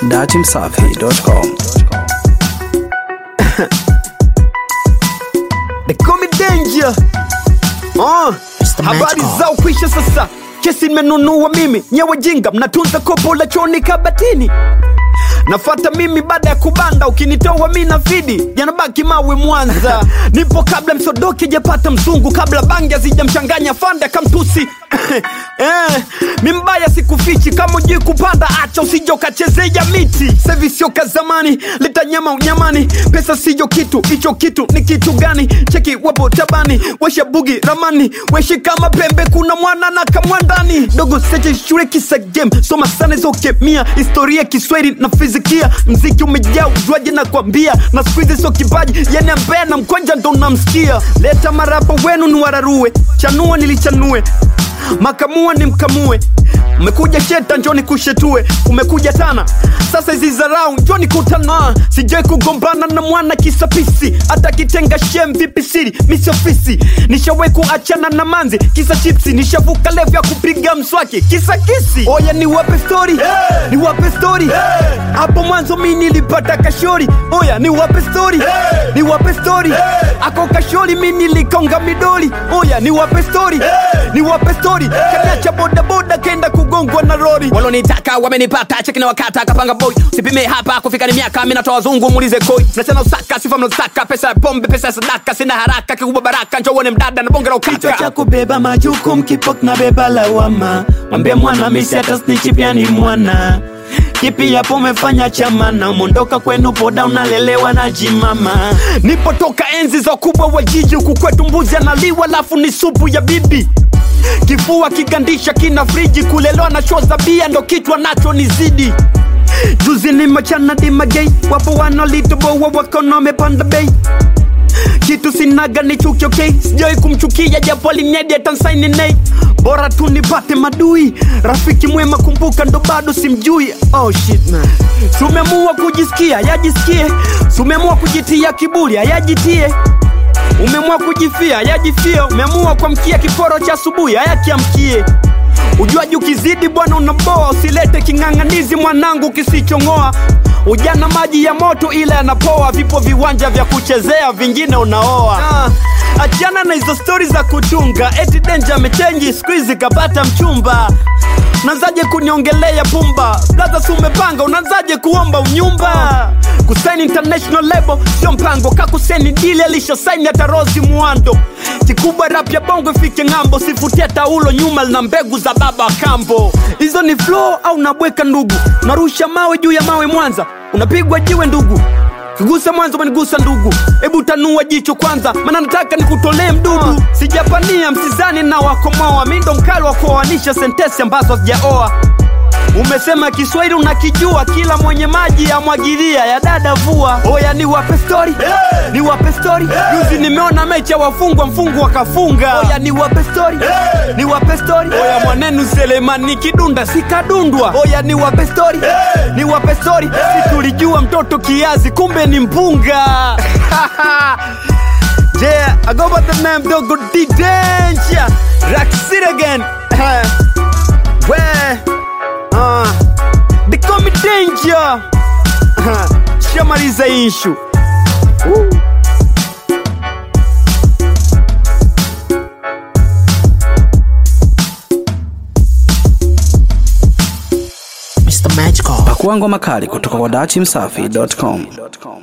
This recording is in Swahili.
datimsafi.com. They call me danger. Oh, Mr. habari Magical. zao kwisha sasa, kesi nimenunua mimi, nyewe jinga mnatunza kopo la choni kabatini nafata mimi baada ya kubanda, ukinitoa mi na fidi yanabaki mawe Mwanza. Nipo kabla msodoki japata mzungu, kabla bangi hazijamchanganya fande akamtusi eh, mi mbaya sikufichi, kama ujui kupanda acha usije ukachezea miti. Sevi sio ka zamani, leta nyama unyamani, pesa siyo kitu, hicho kitu ni kitu gani? Cheki wapo tabani, washa bugi ramani, weshi kama pembe, kuna mwana na kamwandani dogo seche shule kisa game, soma sana hizo kemia, historia Kiswahili na fizikia, mziki umejaa ujwaji na kwambia, na siku hizi sio kipaji, yani ambaye na mkonja ndo namsikia. Leta marapa wenu ni wararue, chanua nilichanue makamua ni mkamue umekuja sheta njoni kushetue umekuja tana sasa hizi zarau njoni kutana sijai kugombana na mwana kisapisi hata kitenga shem vipi siri misi ofisi nishawai kuachana na manzi kisa chipsi nishavuka levu ya kupiga mswaki kisa kisi oya ni wape stori hey! ni wape stori hapo mwanzo mi nilipata kashori oya ni wape stori hey! ni wape stori hey! ako kashori mi nilikonga midoli oya ni wape stori hey! ni wape stori hey! kaniacha bodaboda kenda kugongwa na rori walonitaka wamenipata cheki na wakata kapanga boy sipime hapa kufika ni miaka mi natoa wazungu muulize koi mnachana usaka sifa mnazotaka pesa ya pombe pesa ya sadaka sina haraka kikubwa baraka njo uone mdada na bonge la kichwa cha ukaka kubeba majukumu kipo kinabeba lawama mwambie mwana misi hata snitchi pia ni mwana kipi yapo umefanya chamana umondoka kwenu poda unalelewa na jimama nipotoka enzi za kubwa wa jiji huku kwetu mbuzi analiwa lafu ni supu ya bibi kifua kigandisha kina friji kulelewa na show za bia ndo kichwa nacho ni zidi juzi ni machana dimagei wapo wanalitoboa wakono wamepanda bei kitu sinaga ni chuki okay sijawai kumchukia japo alinedi atansaini nei bora tu nipate madui rafiki mwema kumbuka ndo bado simjui oh shit man sumemua kujisikia yajisikie sumemua kujitia kiburi ayajitie umeamua kujifia yajifie umeamua kuamkia kiporo cha asubuhi ayakiamkie ujuaji ukizidi bwana unaboa usilete king'ang'anizi mwanangu kisichong'oa ujana maji ya moto ila yanapoa vipo viwanja vya kuchezea vingine unaoa ah, achana na hizo stori za kuchunga eti denja amechenji skuizi kapata mchumba unaanzaje kuniongelea pumba blaza si umepanga unaanzaje kuomba unyumba kusaini international label sio mpango kakuseni dili alishasaini hata rosi muando kikubwa rap ya bongo ifike ng'ambo sifutia taulo nyuma lina mbegu za baba wa kambo hizo ni flow au nabweka ndugu unarusha mawe juu ya mawe mwanza unapigwa jiwe ndugu kigusa mwanzo umenigusa ndugu hebu tanua jicho kwanza maana nataka nikutolee mdudu sijapania msizani na wakomoa mi ndo mkali wa kuoanisha sentesi ambazo hazijaoa umesema kiswahili unakijua kila mwenye maji amwagilia ya dada vua oya ni wape stori hey! ni wape stori juzi nimeona mechi ya wafungwa mfungu wakafunga oya ni wape stori hey! ni wape stori oya mwanenu selemani kidunda sikadundwa oya ni wape stori hey! ni wape stori hey! si tulijua mtoto kiazi kumbe ni mpunga yeah i go by the name dogo d danger rock city again where uh, they call me danger shamaliza ishu Mr. Magical. Pakua ngoma kali kutoka kwa datimsafi.com.